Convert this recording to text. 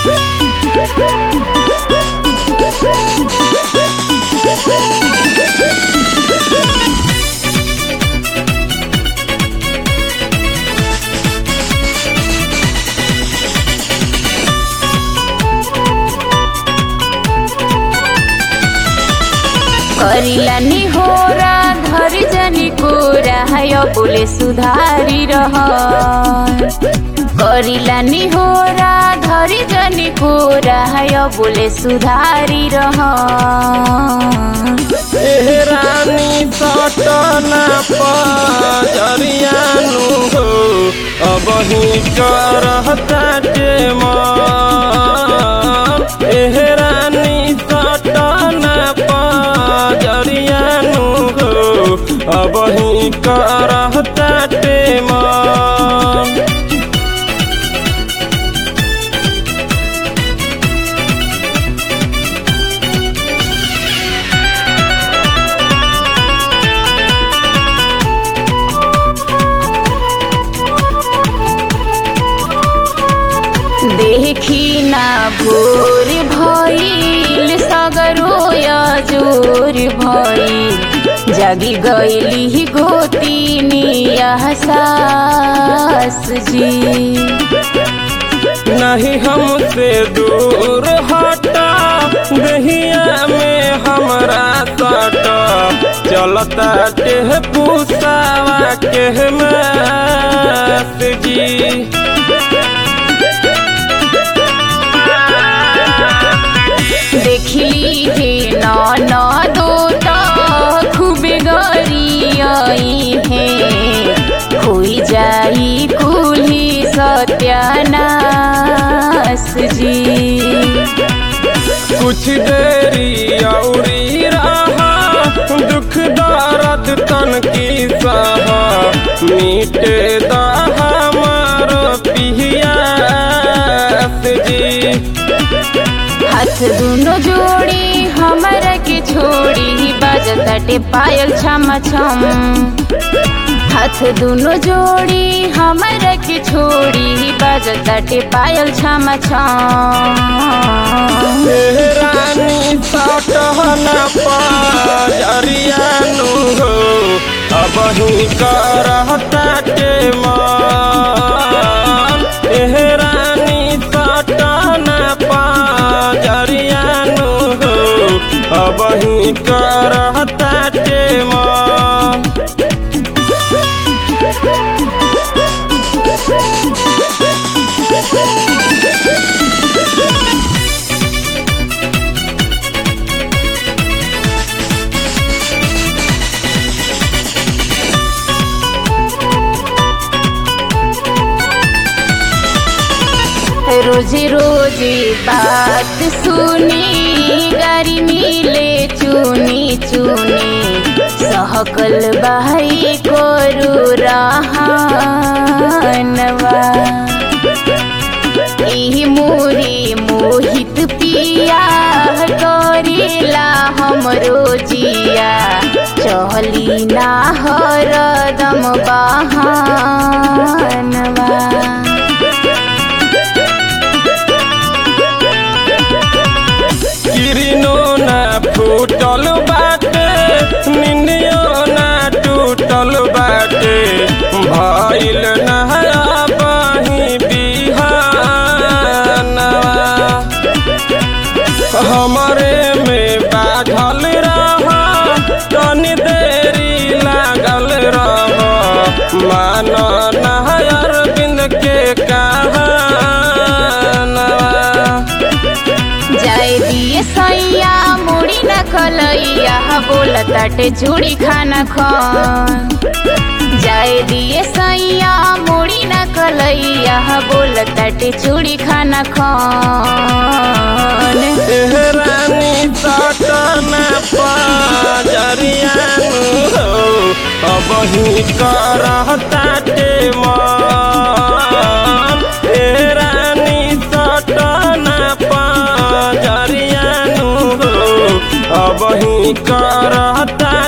करिला निहोरा घर जनी कोरा है बोले सुधारी रह करिला निहोरा धरी जनी कोरा है बोले सुधारी रह एह रानी सटना पजरियानु हो अब ही करहता के मन एह रानी सटना पजरियानु हो अब ही करहता के मन देखी ना भोर भइल सगरो जोर भइल जागी गईली गोतीनी सास जी नहीं हमसे दूर हटा दहिया में हमरा सटा चलता के पूसावा के मास जी देखली हे न दो खूबे गरी हे खोई जाई कुली सत्यानाश जी कुछ देरी औरी रहा दुख दर्द तन की सहा मीटे दा हमारो पियास जी हाथ दुनो जोड़ी हमरा के छोड़ी बजताटे पायल छम छम हाथ दुनो जोड़ी हमरा के छोड़ी बजताटे पायल छम छम एह रानी सटहना पजरियानु हो अब ही करहता के मन एह रानी सटहना पजरियानु हो अब ही करहता के मन रोजे रोजे बात सुनी गारी मिले चुनी चुनी सहकल भाई कोरु रहानवा ई मोरी मोहित पिया करेला हमरो जिया चहली ना हरदम बहानवा किरिनो ना फूटल बाटे निंदियो ना टूटल बाटे भइल नहया बही बिहानवा हमरे में बाझल रहा तनी देरी लागल रहा मान नहयर बिंद के कहानवा जाए दिए सैया मुड़ी न खलैया बोलताटे चूड़ी खाना खान जाए दिए सैया मुड़ी न कलैया बोलताटे चूड़ी खाना खान एह रानी सटना पजरियानु हो अब ही करहता के मन एह रानी सटना पजरियानु हो अब ही करहता